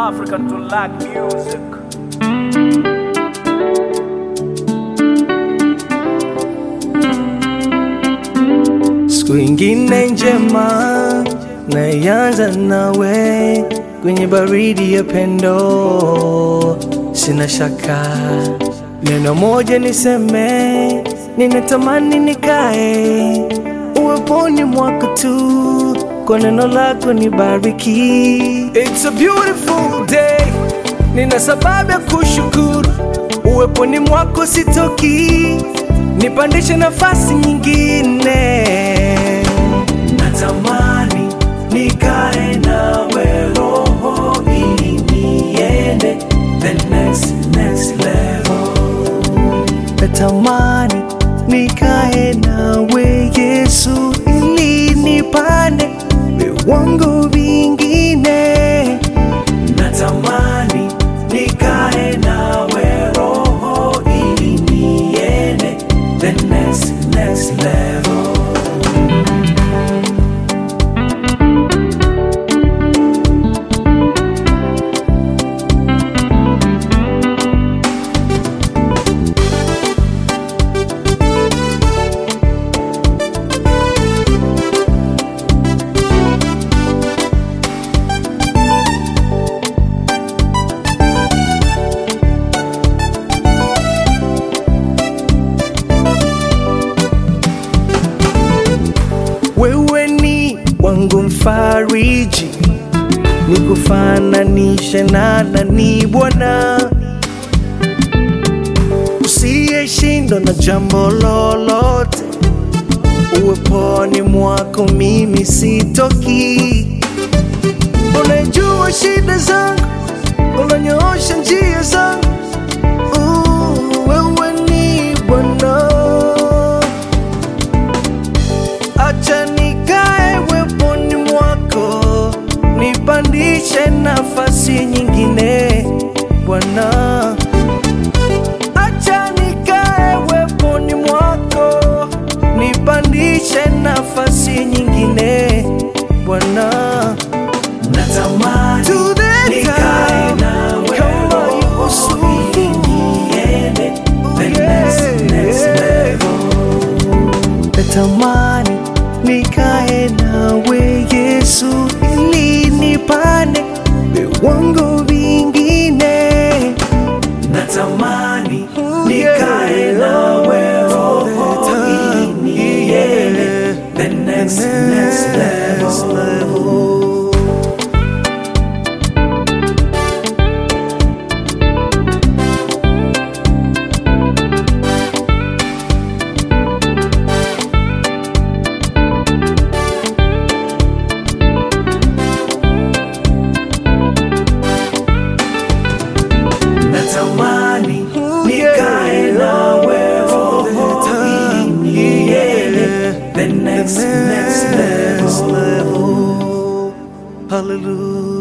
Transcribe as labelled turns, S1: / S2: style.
S1: African to like music.
S2: Siku ingine njema naianza nawe kwenye baridi ya pendo, sina shaka neno moja niseme, ninatamani nikae uweponi mwako tu, kwa neno lako nibariki. It's a beautiful day, nina sababu ya kushukuru, uweponi mwako sitoki, nipandishe nafasi nyingine. Natamani nikae nawe roho ili niende the next, next level. Natamani nikae nawe Yesu ili nipande viwango vingine. Natamani nikae nawe roho ili niende the next, next level. Wewe ni wangu mfariji, nikufananishe na nani Bwana, usiyeshindwa na jambo lolote. Uweponi mwako mimi sitoki, unajua shida zangu, unanyoosha njia zangu. Uh, Wewe ni Bwana acha nikae weponi mwako, nipandishe nafasi nyingine Bwana. Acha nikae weponi mwako, nipandishe nafasi nyingine Bwana. Natamani
S3: To the
S2: nikae
S3: top,
S2: nawe
S3: kama
S2: roho
S3: Yusufu.
S2: ili niende the next, next level. Natamani nikae nawe Yesu ili nipande viwango vingine. Natamani nikae nawe roho ili niende the next, next level. Natamani nikae nawe roho ili niende the next, next level. Hallelujah.